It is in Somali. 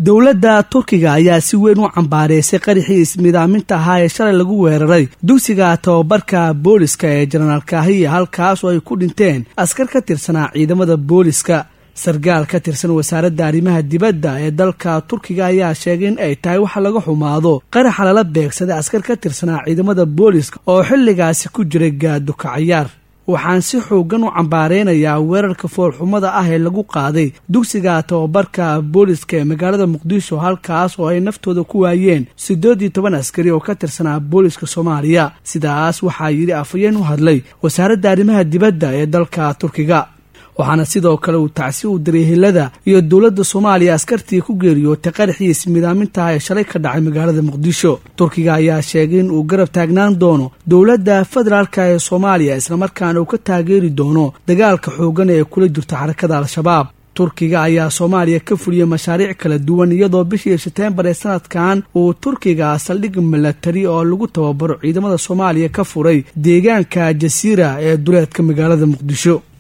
dowladda turkiga ayaa si weyn u cambaareysay qaraxii ismidaaminta ahaa ee shalay lagu weeraray dugsiga tababarka booliska ee jenaraal kaahiya halkaas oo ay ku dhinteen askar ka tirsanaa ciidamada booliska sarkaal ka tirsan wasaaradda arrimaha dibadda ee dalka turkiga ayaa sheegay in ay tahay waxa laga xumaado qaraxa lala beegsaday askar ka tirsanaa ciidamada booliska oo xilligaasi ku jiray gaaduka cayaar waxaan si xoogan u cambaareynayaa weerarka foolxumada ah ee lagu qaaday dugsiga tababarka booliska ee magaalada muqdisho halkaas oo ay naftooda ku waayeen siddeed iyo toban askari oo ka tirsanaa booliska soomaaliya sidaas waxaa yidhi afhayeen u hadlay wasaaradda arrimaha dibadda ee dalka turkiga waxaana sidoo kale uu tacsi u diray hilada iyo dowladda soomaaliya askartii ku geeriyootay qaraxii ismidaamintaha ee shalay ka dhacay magaalada muqdisho turkiga ayaa sheegay in uu garab taagnaan doono dowladda federaalka ee soomaaliya islamarkaana uu ka taageeri doono dagaalka xoogan ee kula jirto xarakada al-shabaab turkiga ayaa soomaaliya ka fuliyey mashaariic kala duwan iyadoo bishii sebteembar ee sanadkan uu turkiga saldhig milatari oo lagu tababaro ciidamada soomaaliya ka furay deegaanka jasiira ee duleedka magaalada muqdisho